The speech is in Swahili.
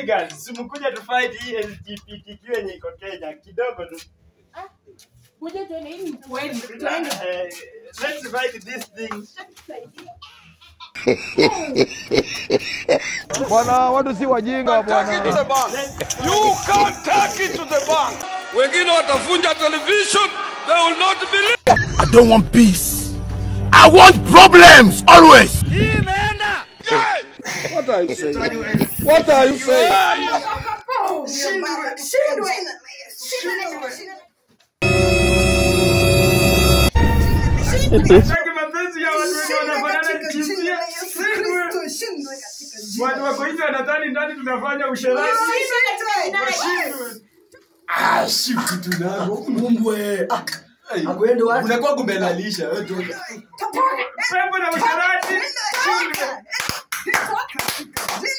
hooligans, simkuja tu fight hii LGBTQ yenye iko Kenya kidogo tu. Kuja tuende hii ni kweli. Tuende. Eh, Let's fight this thing. Bwana, watu si wajinga bwana. You can't take it to the bank. Wengine watafunja television. They will not believe. I don't want peace. I want problems always. What are you saying? What are you saying? Sitaki mapenzi ya watu wenye wanafanana jinsia. Shindwe. Watu wako hivi wanadhani ndani tunafanya usherati. Washindwe. Ah, shifu tunako mumbwe. Akwende wapi? Unakuwa kumelalisha wewe toka. Pepo na usherati. Shindwe.